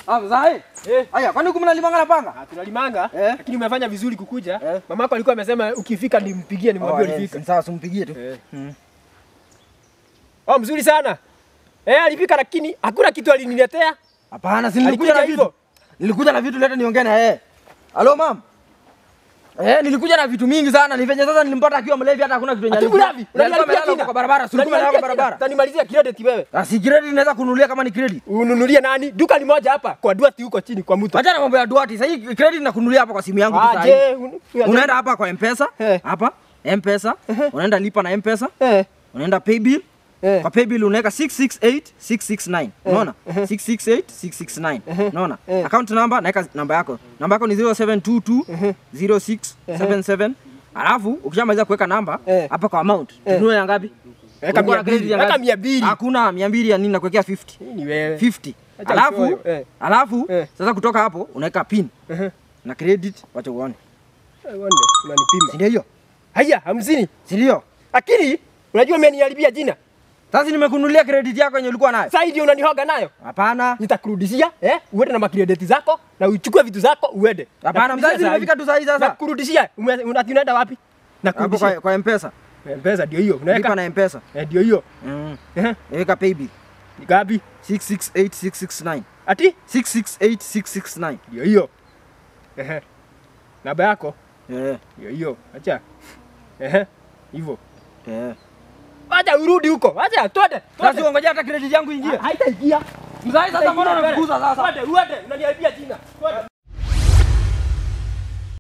Ah, mzae. Eh. Aya, kwani huku mnalimanga na panga? Ah, tunalimanga Eh. lakini umefanya vizuri kukuja. Eh. Mamako alikuwa amesema ukifika nimpigie nimwambie Oh, ulifika. yes, Sawa, simpigie tu. Eh. Mm. Oh, mzuri sana. Eh, alifika lakini hakuna kitu aliniletea. Hapana, si nilikuja Alikuja na hivyo. vitu. Nilikuja na vitu leta niongee na yeye. Halo mam. Eh, nilikuja na vitu mingi sana. Ni venye sasa nilimpata akiwa mlevi hata hakuna kitu yenye. Ati alikuwa- mlavi. Alikuwa Unaniharibia amelala jina. kwa barabara, si ulikuwa Unaniharibia kwa jina. barabara. Utanimalizia credit wewe. Ah, si credit inaweza kununulia kama ni credit. Ununulie nani? Duka ni moja hapa kwa Duati huko chini kwa mtu. Acha na mambo ya duati. Sasa hii credit nakununulia hapa kwa simu yangu tu Ah, sasa. je, un- Unaenda hapa kwa M-Pesa, Eh. hapa M-Pesa, unaenda lipa na M-Pesa, Eh. unaenda pay bill. Eh. Kwa pay bill unaweka 668669. Unaona? 668669. Unaona? Eh. Account number naweka namba yako. Namba yako ni 07220677. Alafu ukishamaliza kuweka namba Eh. hapa kwa amount, tununue ya ngapi? Weka Ulikuwa mia na credit mbili. ya Weka ngapi? mia mbili. Hakuna 200 ya nini nakuwekea 50. Hii ni wewe. 50. Acha Alafu uchoyo, eh. alafu Eh. sasa kutoka hapo unaweka pin Ehe. na credit wacha uone. Eh, Wande, unanipima. Si ndio hiyo? Haya, hamsini. Si ndio? Lakini unajua umeniharibia jina. Sasa nimekununulia credit yako yenye ulikuwa nayo. Sasa ndio unanihoga nayo. Hapana. Nitakurudishia, eh? Uende na makrediti zako na uchukue vitu zako uende. Hapana, Nakurudishia mzazi saa hii. nimefika tu saa hii sasa. Nakurudishia. Ume- una- Unaenda wapi? Hapo Nakurudishia. kwa, kwa M-Pesa. Mpesa ndio hiyo. Lipa Unaweka. na M-Pesa. Eh, ndio hiyo. Mm. Eh, Weka pay bill. ni Gapi? 668669. Ati? 668669. Ndio hiyo. Ehe. Namba yako Eh. ndio hiyo. Acha. Ehe. Hivyo. Eh. Acha urudi huko. Acha twende. Sasa uongojea hata credit yangu ingie. Haitaingia. Mzazi sasa mbona unafukuza sasa? Twende, uende. Unaniharibia jina. Twende.